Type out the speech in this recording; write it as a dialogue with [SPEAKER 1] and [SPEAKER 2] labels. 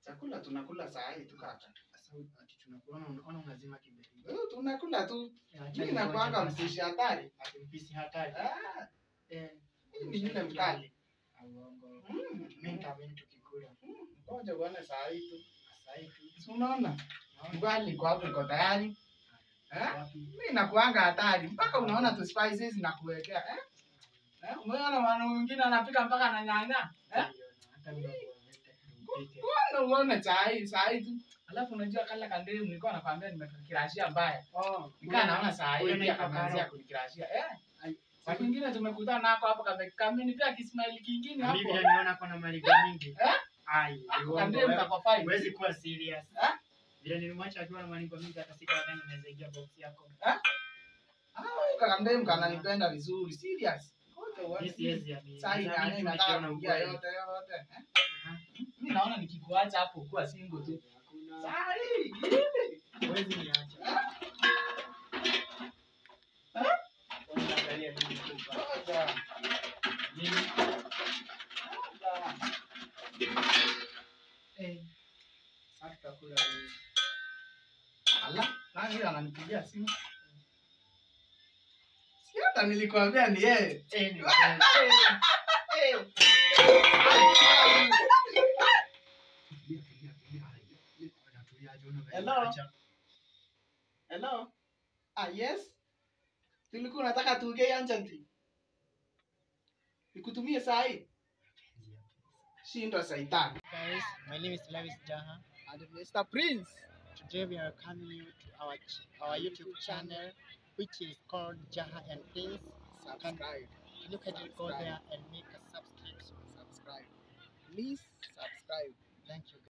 [SPEAKER 1] Chakula tunakula saa hii tu kaka.
[SPEAKER 2] Sasa ati tunakuona unaona unazima kimbele.
[SPEAKER 1] Eh, tunakula tu.
[SPEAKER 2] Acha
[SPEAKER 1] Mimi
[SPEAKER 2] ni
[SPEAKER 1] nakuanga
[SPEAKER 2] ngoja basi.
[SPEAKER 1] mpishi hatari.
[SPEAKER 2] Ati mpishi hatari.
[SPEAKER 1] Ah,
[SPEAKER 2] Eh,
[SPEAKER 1] mimi ni yule mkali.
[SPEAKER 2] Uongo.
[SPEAKER 1] Mm,
[SPEAKER 2] Mimi nitaamini tukikula.
[SPEAKER 1] Ngoja uone saa hii tu.
[SPEAKER 2] Sasa hivi
[SPEAKER 1] Si unaona? Ugali kwa hapo iko tayari. Eh?
[SPEAKER 2] wapi?
[SPEAKER 1] Mimi nakuanga hatari. Mpaka unaona tu spices na kuwekea. Eh? Eh? Umeona mwana mwingine anapika mpaka na nyanya? Eh?
[SPEAKER 2] Hata mimi nakuambia
[SPEAKER 1] Mbona uone saa hii, saa hii tu. Alafu unajua kala kandemu nilikuwa nakwambia nimekirashia mbaya.
[SPEAKER 2] Oh,
[SPEAKER 1] Nikaa naona saa hii
[SPEAKER 2] Huyo
[SPEAKER 1] pia
[SPEAKER 2] anaitwa
[SPEAKER 1] kameanzia
[SPEAKER 2] Karo.
[SPEAKER 1] kunikirashia. Eh?
[SPEAKER 2] Ai,
[SPEAKER 1] Saa kingine tumekutana nako hapo kame kamini pia kismaili kingine hapo.
[SPEAKER 2] Mimi niliona kuna maliga mingi.
[SPEAKER 1] Eh?
[SPEAKER 2] Ai, uongo.
[SPEAKER 1] Kandemu
[SPEAKER 2] wewe.
[SPEAKER 1] kako fine.
[SPEAKER 2] Huwezi kuwa serious.
[SPEAKER 1] Eh?
[SPEAKER 2] Vile nilimwacha akiwa na malingo mingi hata siku gani unaweza ingia box yako.
[SPEAKER 1] Ah, kakandemu kananipenda vizuri. Serious. Ngoja uone.
[SPEAKER 2] Mimi siwezi amini.
[SPEAKER 1] Saa hii
[SPEAKER 2] Sasa
[SPEAKER 1] nani
[SPEAKER 2] mimi
[SPEAKER 1] nataka
[SPEAKER 2] nikiona
[SPEAKER 1] kuingia
[SPEAKER 2] ukweli.
[SPEAKER 1] yote yote. Eh?
[SPEAKER 2] Aha.
[SPEAKER 1] Mimi naona nikikuacha hapo kuwa single tu.
[SPEAKER 2] Hakuna.
[SPEAKER 1] Saa hii. hivi.
[SPEAKER 2] Huwezi niacha. Unaangalia nini tu hapa?
[SPEAKER 1] Ngoja.
[SPEAKER 2] Nini?
[SPEAKER 1] Ngoja.
[SPEAKER 2] Eh. Sasa tutakula nini?
[SPEAKER 1] Ala, nani yule ananipigia simu? Si hata nilikwambia ni yeye.
[SPEAKER 2] Eh, ni kweli.
[SPEAKER 1] Eh. Hello? Hello? Ah, yes. Tulikuwa unataka tuongee urgently. Nikutumie saa hii? Shindwa saitani.
[SPEAKER 3] Guys, my name is Lewis Jaha.
[SPEAKER 1] And Mr. Prince.
[SPEAKER 3] Today we are coming you to our ch- our YouTube channel, which is called Jaha and Prince.
[SPEAKER 1] Subscribe.
[SPEAKER 3] You can go there and make a subscription.
[SPEAKER 1] Subscribe. Please subscribe.
[SPEAKER 3] Thank you.